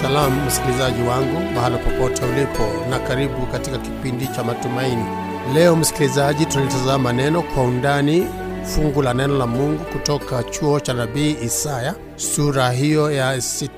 Salamu msikilizaji wangu mahala popote ulipo, na karibu katika kipindi cha matumaini. Leo msikilizaji, tunalitazama neno kwa undani, fungu la neno la Mungu kutoka chuo cha nabii Isaya, sura hiyo ya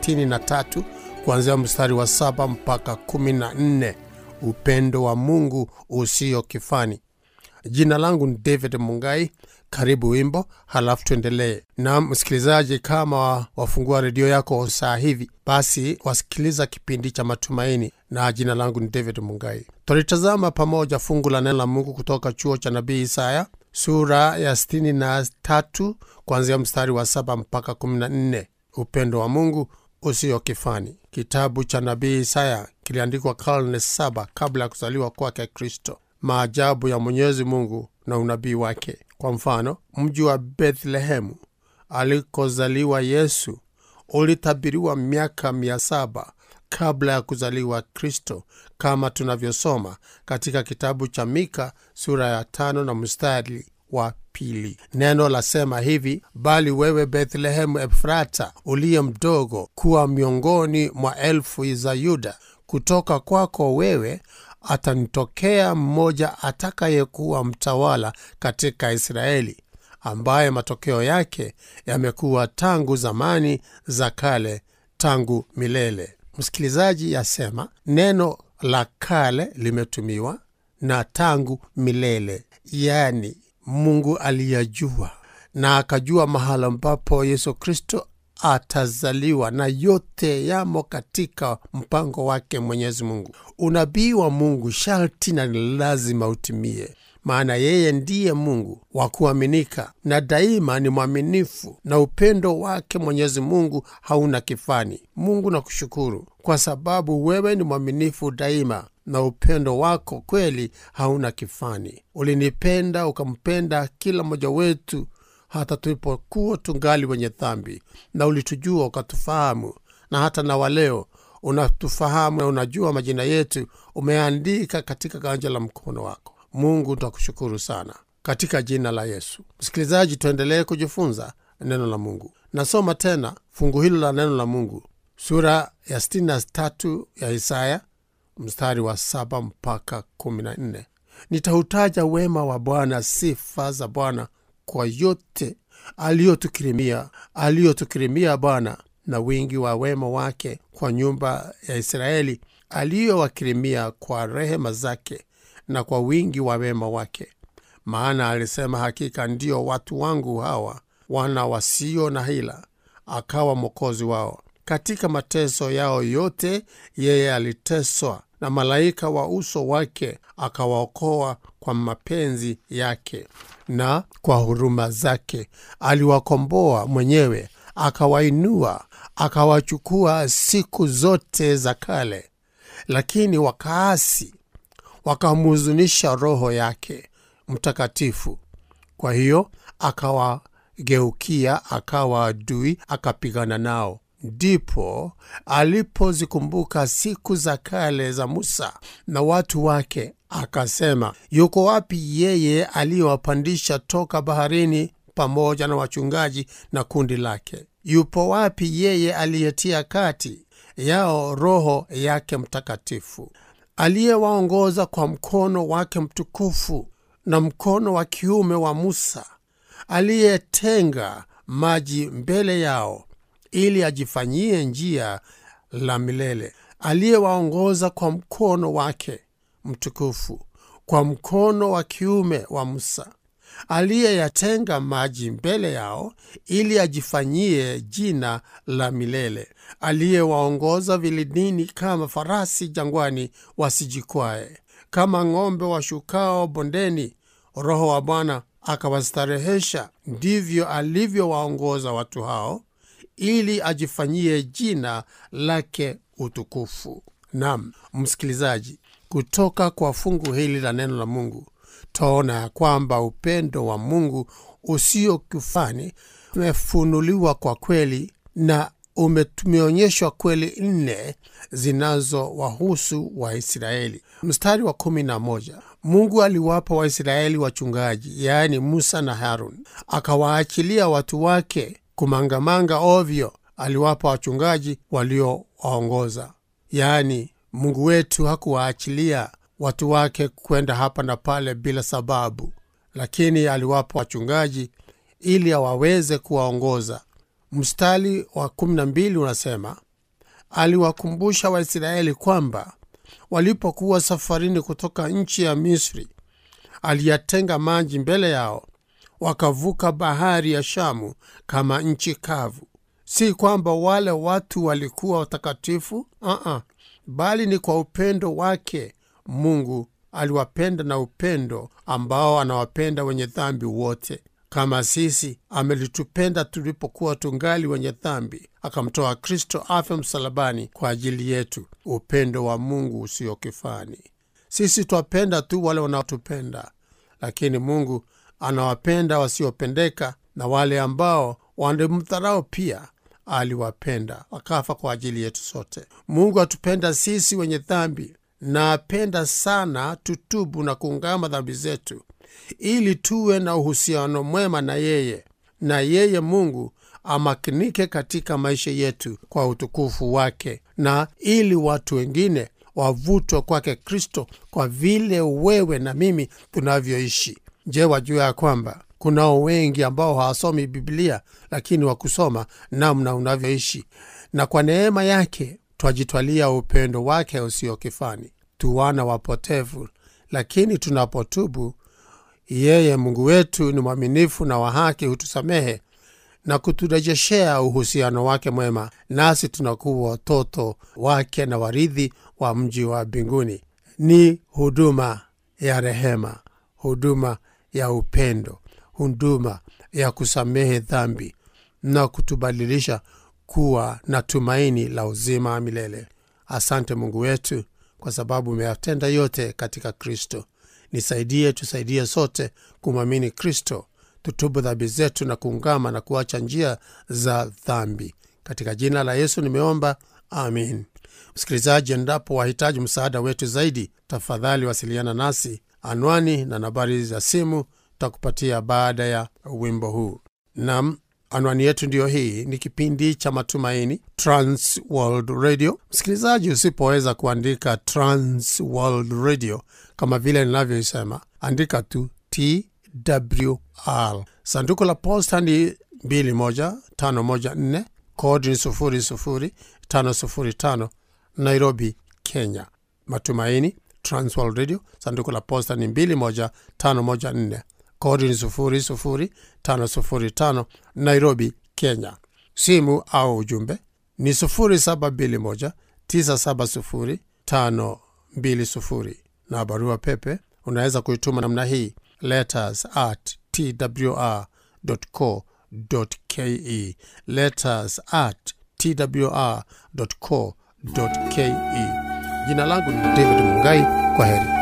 63 kuanzia mstari wa saba mpaka 14. Upendo wa Mungu usio kifani. Jina langu ni David Mungai. Karibu wimbo, halafu tuendelee. Na msikilizaji, kama wafungua redio yako saa hivi, basi wasikiliza kipindi cha matumaini, na jina langu ni David Mungai. Tulitazama pamoja fungu la neno la Mungu kutoka chuo cha nabii Isaya sura ya 63 kuanzia mstari wa saba mpaka 14. Upendo wa Mungu usio kifani. Kitabu cha nabii Isaya kiliandikwa karne saba kabla ya kuzaliwa kwake Kristo. Maajabu ya Mwenyezi Mungu na unabii wake. Kwa mfano, mji wa Bethlehemu alikozaliwa Yesu ulitabiriwa miaka mia saba kabla ya kuzaliwa Kristo, kama tunavyosoma katika kitabu cha Mika sura ya tano na mstari wa pili. Neno lasema hivi: bali wewe Bethlehemu Efrata, uliye mdogo kuwa miongoni mwa elfu za Yuda, kutoka kwako wewe atanitokea mmoja atakayekuwa mtawala katika Israeli, ambaye matokeo yake yamekuwa tangu zamani za kale, tangu milele. Msikilizaji, yasema neno la kale limetumiwa na tangu milele, yaani Mungu aliyajua na akajua mahala ambapo Yesu Kristo atazaliwa na yote yamo katika mpango wake Mwenyezi Mungu. Unabii wa Mungu sharti na ni lazima utimie, maana yeye ndiye Mungu wa kuaminika na daima ni mwaminifu, na upendo wake Mwenyezi Mungu hauna kifani. Mungu nakushukuru kwa sababu wewe ni mwaminifu daima na upendo wako kweli hauna kifani. Ulinipenda ukampenda kila mmoja wetu hata tulipokuwa tungali wenye dhambi, na ulitujua ukatufahamu, na hata na waleo unatufahamu na unajua majina yetu, umeandika katika ganja la mkono wako. Mungu twakushukuru sana katika jina la Yesu. Msikilizaji, tuendelee kujifunza neno la Mungu. Nasoma tena fungu hilo la neno la Mungu, sura ya 63 ya Isaya mstari wa saba mpaka 14. Nitautaja wema wa Bwana, sifa za Bwana kwa yote aliyotukirimia aliyotukirimia Bwana na wingi wa wema wake kwa nyumba ya Israeli, aliyowakirimia kwa rehema zake na kwa wingi wa wema wake. Maana alisema, hakika ndio watu wangu hawa, wana wasio na hila, akawa mwokozi wao. Katika mateso yao yote yeye aliteswa, na malaika wa uso wake akawaokoa kwa mapenzi yake na kwa huruma zake aliwakomboa mwenyewe, akawainua, akawachukua siku zote za kale. Lakini wakaasi, wakamhuzunisha Roho yake Mtakatifu. Kwa hiyo akawageukia, akawa adui, akapigana nao. Ndipo alipozikumbuka siku za kale za Musa na watu wake, akasema, yuko wapi yeye aliyewapandisha toka baharini pamoja na wachungaji na kundi lake? Yupo wapi yeye aliyetia kati yao Roho yake Mtakatifu, aliyewaongoza kwa mkono wake mtukufu na mkono wa kiume wa Musa, aliyetenga maji mbele yao ili ajifanyie njia la milele, aliyewaongoza kwa mkono wake mtukufu, kwa mkono wa kiume wa Musa, aliyeyatenga maji mbele yao ili ajifanyie jina la milele, aliyewaongoza vilindini kama farasi jangwani wasijikwae, kama ng'ombe washukao bondeni. Roho wa Bwana akawastarehesha, ndivyo alivyowaongoza watu hao ili ajifanyie jina lake utukufu. Nam msikilizaji, kutoka kwa fungu hili la neno la Mungu twaona ya kwamba upendo wa Mungu usio kifani umefunuliwa kwa kweli na umetumeonyeshwa kweli nne zinazowahusu Waisraeli. Mstari wa kumi na moja Mungu aliwapa Waisraeli wachungaji, yaani Musa na Harun, akawaachilia watu wake kumangamanga ovyo aliwapa wachungaji waliowaongoza. Yaani, Mungu wetu hakuwaachilia watu wake kwenda hapa na pale bila sababu, lakini aliwapa wachungaji ili awaweze kuwaongoza. Mstari wa kumi na mbili unasema aliwakumbusha Waisraeli kwamba walipokuwa safarini kutoka nchi ya Misri, aliyatenga maji mbele yao, wakavuka bahari ya Shamu kama nchi kavu. Si kwamba wale watu walikuwa watakatifu, uh-uh, bali ni kwa upendo wake Mungu aliwapenda na upendo ambao anawapenda wenye dhambi wote. Kama sisi amelitupenda tulipokuwa tungali wenye dhambi, akamtoa Kristo afe msalabani kwa ajili yetu. Upendo wa Mungu usio kifani. Sisi twapenda tu wale wanaotupenda, lakini Mungu anawapenda wasiopendeka, na wale ambao wangemdharau pia aliwapenda, akafa kwa ajili yetu sote. Mungu atupenda sisi wenye dhambi na apenda sana tutubu na kuungama dhambi zetu ili tuwe na uhusiano mwema na yeye, na yeye Mungu amakinike katika maisha yetu kwa utukufu wake, na ili watu wengine wavutwe kwake Kristo kwa vile wewe na mimi tunavyoishi. Je, wajua ya kwamba kunao wengi ambao hawasomi Biblia lakini wakusoma namna unavyoishi, na kwa neema yake twajitwalia upendo wake usio kifani. Tu wana wapotevu, lakini tunapotubu yeye Mungu wetu ni mwaminifu na wa haki, hutusamehe na kuturejeshea uhusiano wake mwema, nasi tunakuwa watoto wake na warithi wa mji wa mbinguni. Ni huduma ya rehema, huduma ya upendo, huduma ya kusamehe dhambi na kutubadilisha kuwa na tumaini la uzima wa milele. Asante Mungu wetu kwa sababu umeyatenda yote katika Kristo. Nisaidie, tusaidie sote kumwamini Kristo, tutubu dhambi zetu na kuungama na kuacha njia za dhambi. Katika jina la Yesu nimeomba, amin. Msikilizaji, endapo wahitaji msaada wetu zaidi, tafadhali wasiliana nasi. Anwani na nambari za simu takupatia baada ya wimbo huu. Nam, anwani yetu ndiyo hii. Ni kipindi cha Matumaini, Trans World Radio. Msikilizaji, usipoweza kuandika Trans World Radio kama vile ninavyoisema, andika tu TWR. Sanduku la posta ni 21514 kodi ni 00505 Nairobi, Kenya. Matumaini Trans World Radio, sanduku la posta ni 21514 kodi ni 00505 Nairobi, Kenya. Simu au ujumbe ni 0721970520 na barua pepe unaweza kuituma namna hii letters at twr.co.ke, letters at twr.co.ke. Jina langu ni David Mungai. Kwa heri.